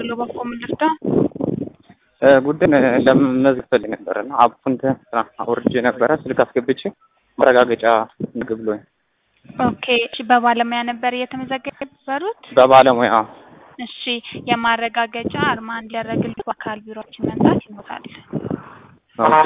ደውሎ በኮ ምንድርዳ ጉዳይ ለመመዝገብ ፈልጌ ነበረ እና አፑን አውርጄ ነበረ ስልክ አስገብቼ ማረጋገጫ ምግብ ብሎኝ ኦኬ እሺ በባለሙያ ነበር እየተመዘገበሩት በባለሙያ እሺ የማረጋገጫ አርማ እንዲያደርግልት በአካል ቢሮችን መምጣት ይኖራል ኦኬ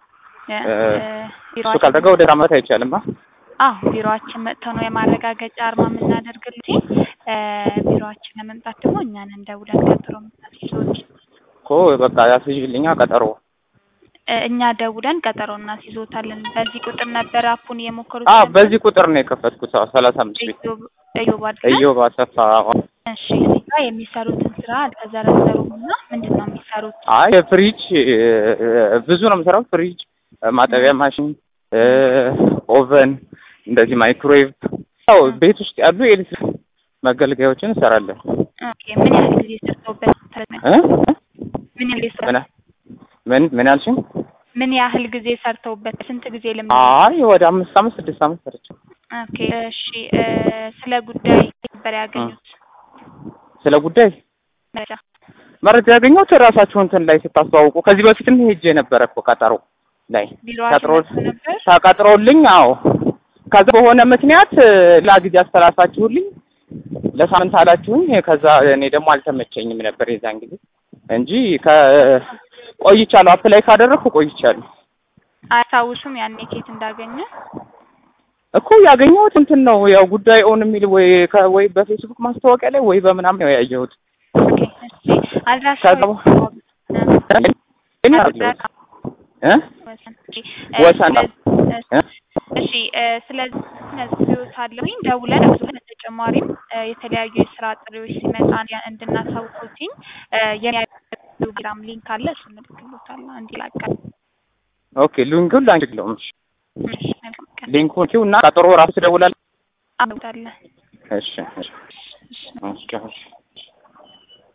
እሱ ካልተጋ ወደ አመት አይቻልም አ አዎ ቢሮአችን መጥተው ነው የማረጋገጫ አርማ የምናደርግልት ቢሮአችን ለመምጣት ደግሞ እኛን እንደውለን ቀጥሮ ምናስይዞት እኮ በቃ ያስይልኛ ቀጠሮ እኛ ደውለን ቀጠሮ እናስይዞታለን በዚህ ቁጥር ነበር አፑን የሞከሩት አ በዚህ ቁጥር ነው የከፈትኩት ሰላሳ አምስት ቤት እዮብ አድርገን እዮብ አሰፋ እሺ እዚህ ጋር የሚሰሩትን ስራ አልተዘረዘሩም እና ምንድን ነው የሚሰሩት አይ ፍሪጅ ብዙ ነው የምሰራው ፍሪጅ ማጠቢያ ማሽን ኦቨን እንደዚህ ማይክሮዌቭ ያው ቤት ውስጥ ያሉ የኤሌክትሪክ መገልገያዎችን እንሰራለን ኦኬ ምን ያህል ጊዜ ሰርተውበት እ ምን ያህል ጊዜ ምን ምን ምን ያልሽኝ ምን ያህል ጊዜ ሰርተውበት ስንት ጊዜ ልምድ አይ ወደ አምስት አመት ስድስት አመት ሰርቼ ኦኬ እሺ ስለ ጉዳይ ነበር ያገኙት ስለ ጉዳይ መረጃ መረጃ ያገኘሁት ራሳችሁ እንትን ላይ ስታስተዋውቁ ከዚህ በፊትም ሄጄ ነበረ እኮ ቀጠሮ ላይ ቢሮአችን መጥቶ ነበር ተቀጥሮልኝ አዎ ከዛ በሆነ ምክንያት ሌላ ጊዜ አስተላልፋችሁልኝ ለሳምንት አላችሁኝ ከዛ እኔ ደግሞ አልተመቸኝም ነበር የዛን ጊዜ እንጂ ቆይቻለሁ አፕላይ ካደረግኩ ቆይቻለሁ አያስታውሱም ያኔ ኬት እንዳገኘ እኮ ያገኘሁት እንትን ነው ያው ጉዳይ ኦን የሚል ወይ ወይ በፌስቡክ ማስታወቂያ ላይ ወይ በምናምን ነው ያየሁት ኦኬ እሺ አድራሻው እ ወሰን እሺ ስለዚህ ነዝዮታለሁኝ ደውለን ብዙ በተጨማሪም የተለያዩ የስራ ጥሪዎች ሲመጣ እንድናሳውቁትኝ የቴሌግራም ሊንክ አለ እሱ እንልክሎታለን እንዲላቀል ኦኬ ሊንኩን ላንቺ ግለውም እሺ መልካም ቀን ሊንኩን ኪው እና ቀጠሮ ራሱ ትደውላለህ አመጣለን እሺ እሺ እሺ